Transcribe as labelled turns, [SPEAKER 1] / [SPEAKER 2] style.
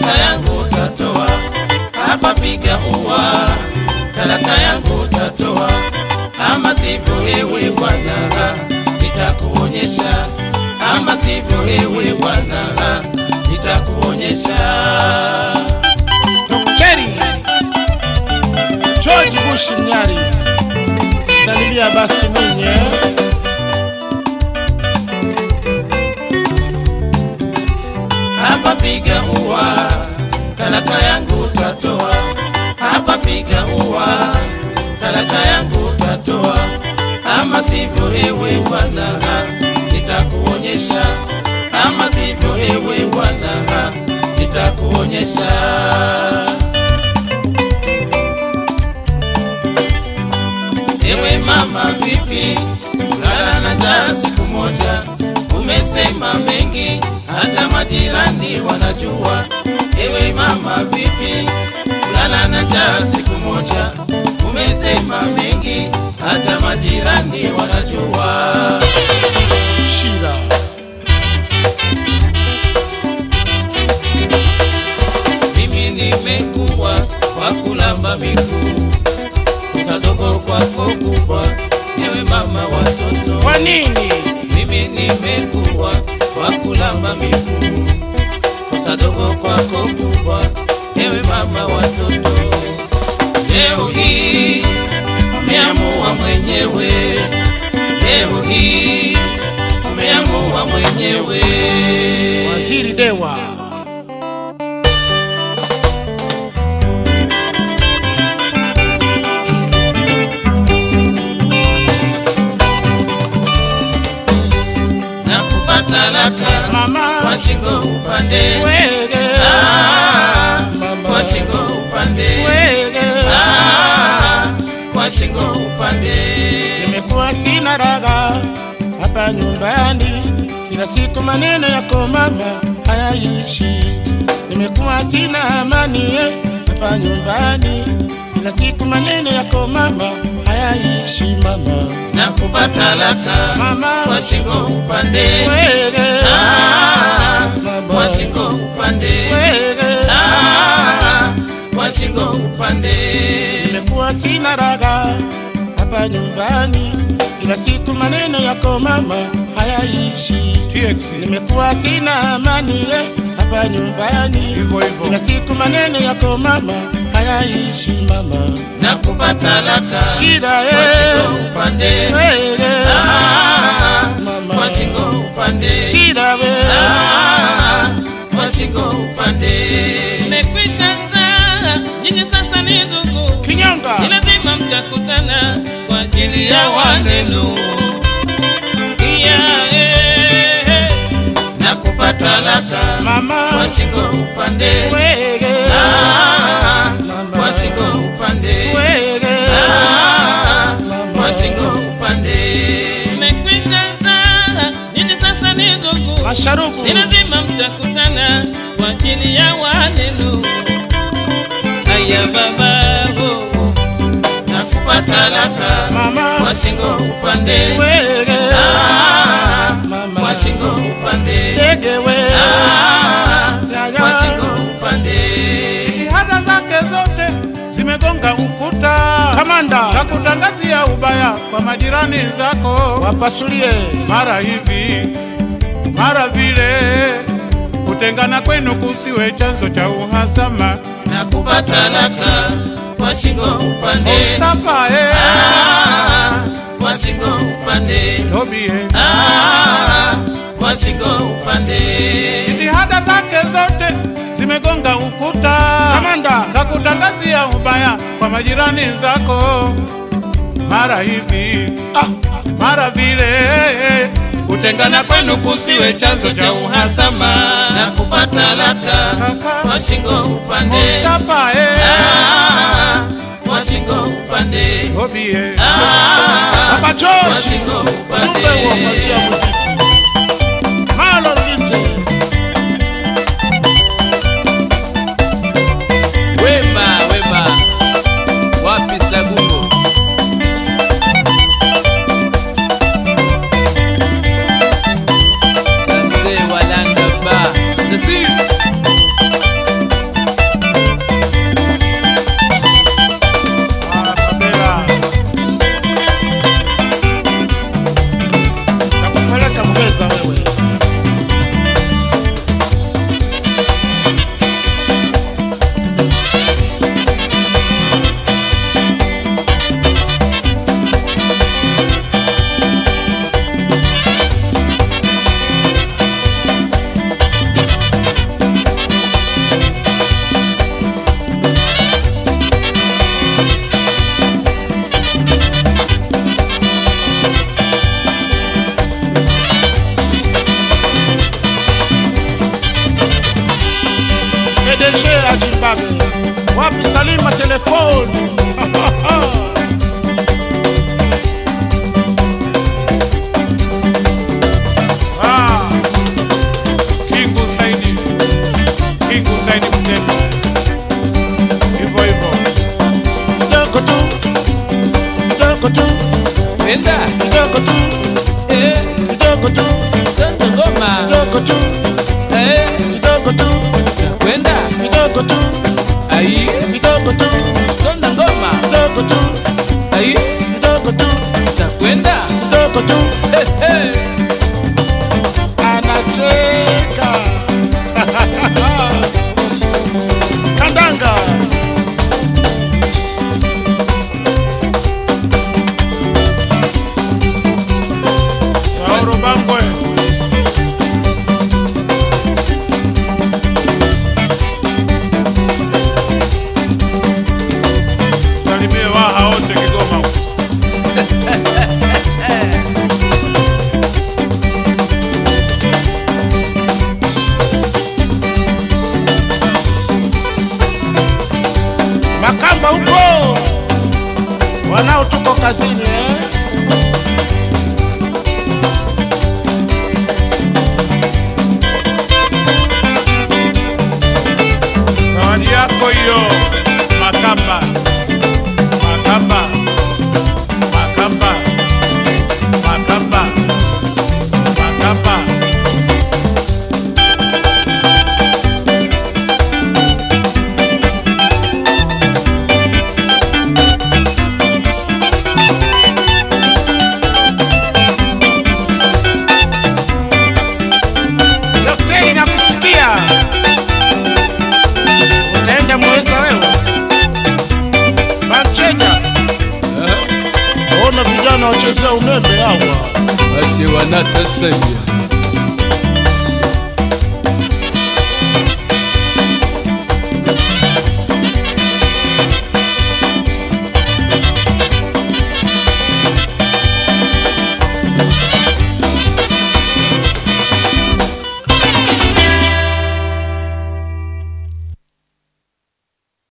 [SPEAKER 1] talaka yangu tatoa, hapa piga ua, talaka yangu tatoa, ama sivyo ewe bwana, nitakuonyesha, ama sivyo ewe bwana, nitakuonyesha.
[SPEAKER 2] Cheri George Bush Mnyari, salimia basi mwenye
[SPEAKER 1] hapa piga ua, talaka yangu tatoa, hapa piga ua, talaka yangu tatoa, ama sivyo ewe bwana, nitakuonyesha, ama sivyo ewe bwana, nitakuonyesha. Ewe mama vipi, kulala na njaa siku moja, umesema mengi, hata majirani wanajua. Ewe mama vipi, kulala na njaa siku moja, umesema mengi, hata majirani wanajua.
[SPEAKER 2] Shira
[SPEAKER 1] Mimi nimekuwa kwa kulamba miguu, kosa dogo kwako kubwa, ewe mama watoto
[SPEAKER 2] kwa nini?
[SPEAKER 1] mimi nimekuwa kwa kulamba miguu, kosa dogo kwako kubwa, ewe mama watoto. Leo hii umeamua mwenyewe, leo hii umeamua mwenyewe.
[SPEAKER 2] Waziri Dewa
[SPEAKER 1] na kupata laka
[SPEAKER 2] Mama
[SPEAKER 1] kwa shingo upande
[SPEAKER 2] Wege
[SPEAKER 1] Ah,
[SPEAKER 2] Mama.
[SPEAKER 1] kwa shingo upande
[SPEAKER 2] Wege
[SPEAKER 1] Ah, kwa shingo upande
[SPEAKER 2] Nimekuwa sina raga hapa nyumbani, kila siku maneno yako mama hayaishi. Nimekuwa sina amani eh, hapa nyumbani, kila siku maneno yako mama hayaishi mama.
[SPEAKER 1] na kupata laka
[SPEAKER 2] Mama.
[SPEAKER 1] kwa shingo upande
[SPEAKER 2] Wege
[SPEAKER 1] Ah,
[SPEAKER 2] Mama.
[SPEAKER 1] kwa shingo upande
[SPEAKER 2] Wege
[SPEAKER 1] Ah, kwa shingo upande
[SPEAKER 2] Nimekuwa sina raga hapa nyumbani, kila siku maneno yako mama hayaishi.
[SPEAKER 3] TX
[SPEAKER 2] Nimekuwa sina amani eh, hapa nyumbani,
[SPEAKER 3] hivyo hivyo.
[SPEAKER 2] kila siku maneno yako mama hayaishi mama.
[SPEAKER 1] na kupata laka
[SPEAKER 2] Shida
[SPEAKER 1] kwa
[SPEAKER 2] eh,
[SPEAKER 1] shingo upande
[SPEAKER 2] wege
[SPEAKER 1] Ah,
[SPEAKER 2] Mama.
[SPEAKER 1] kwa shingo upande
[SPEAKER 2] shida we
[SPEAKER 1] Ah, kwa shingo upande mmekwisha nzaa nyinyi sasa ni ndugu
[SPEAKER 2] kinyonga
[SPEAKER 1] ni lazima mtakutana kwa ajili ya wanenu iya eh, na kupata laka
[SPEAKER 2] mama
[SPEAKER 1] kwa shingo upande
[SPEAKER 2] wege
[SPEAKER 1] Ah,
[SPEAKER 2] Mama.
[SPEAKER 1] kwa shingo upande
[SPEAKER 2] wege
[SPEAKER 1] Ah,
[SPEAKER 2] Mama.
[SPEAKER 1] kwa shingo upande mmekwisha zaa nyinyi sasa ni ndugu
[SPEAKER 2] masharubu
[SPEAKER 1] ni lazima mtakutana kwa ajili ya wanenu aya bababo na kupata laka
[SPEAKER 2] Mama.
[SPEAKER 1] kwa shingo upande
[SPEAKER 2] wege
[SPEAKER 1] Ah,
[SPEAKER 2] Mama.
[SPEAKER 1] kwa shingo upande
[SPEAKER 2] dege we
[SPEAKER 1] Ah,
[SPEAKER 2] Ya, ya.
[SPEAKER 1] kwa shingo upande
[SPEAKER 3] Jitihada zake zote zimegonga ukuta na
[SPEAKER 2] kamanda
[SPEAKER 3] kutangazia ubaya kwa majirani zako,
[SPEAKER 2] wapasulie
[SPEAKER 3] mara hivi mara vile. Kutengana kwenu kusiwe chanzo cha uhasama.
[SPEAKER 1] na kupata laka kwa shingo upande
[SPEAKER 3] Mustafa eh,
[SPEAKER 1] Ah, kwa shingo upande
[SPEAKER 3] Tobi eh.
[SPEAKER 1] Ah, kwa shingo upande
[SPEAKER 3] Jitihada zake zote zimegonga ukuta
[SPEAKER 2] kamanda
[SPEAKER 3] kakutangazia ubaya kwa majirani zako, mara hivi
[SPEAKER 2] ah,
[SPEAKER 3] mara vile.
[SPEAKER 1] kutengana kwenu kusiwe chanzo cha uhasama na kupata laka kwa shingo upande
[SPEAKER 3] Mustafa eh,
[SPEAKER 1] Ah, kwa shingo upande
[SPEAKER 3] Tobi eh.
[SPEAKER 1] Ah,
[SPEAKER 2] Papa
[SPEAKER 1] kwa
[SPEAKER 2] George
[SPEAKER 1] shingo upande
[SPEAKER 2] ujumbe wa kuachia muziki Marlon Linje
[SPEAKER 4] Wema, wema, wapi Sagungo? Na mzee wa Landa Bar, Nasir.
[SPEAKER 2] wapi Salima telefoni?
[SPEAKER 3] Ah, Kingu Saidi, Kingu Saidi Mtemi, hivyo hivyo.
[SPEAKER 2] Kidogo tu, kidogo tu,
[SPEAKER 4] Kwenda.
[SPEAKER 2] kidogo tu,
[SPEAKER 4] Eh,
[SPEAKER 2] kidogo tu,
[SPEAKER 4] Sonto ngoma.
[SPEAKER 2] kidogo tu,
[SPEAKER 4] Eh,
[SPEAKER 2] kidogo tu,
[SPEAKER 4] kwenda.
[SPEAKER 2] kidogo tu,
[SPEAKER 4] Ai,
[SPEAKER 2] kidogo tu,
[SPEAKER 4] sonto ngoma.
[SPEAKER 2] kidogo tu,
[SPEAKER 4] Ai,
[SPEAKER 2] kidogo tu,
[SPEAKER 4] takwenda.
[SPEAKER 2] kidogo tu.
[SPEAKER 4] Eh, eh.
[SPEAKER 2] anacheka kandanga
[SPEAKER 3] Sauro Bangwe, salimie waha wote Kigoma huko.
[SPEAKER 2] makamba huko wanao tuko kazini eh?
[SPEAKER 3] Zawadi yako hiyo Makamba, Makamba, Makamba, Makamba, Makamba.
[SPEAKER 2] Daktari nakusikia, utaenda mweza wewe Manchenya, ona vijana wachezea umeme hawa
[SPEAKER 4] Wache wanatasanya.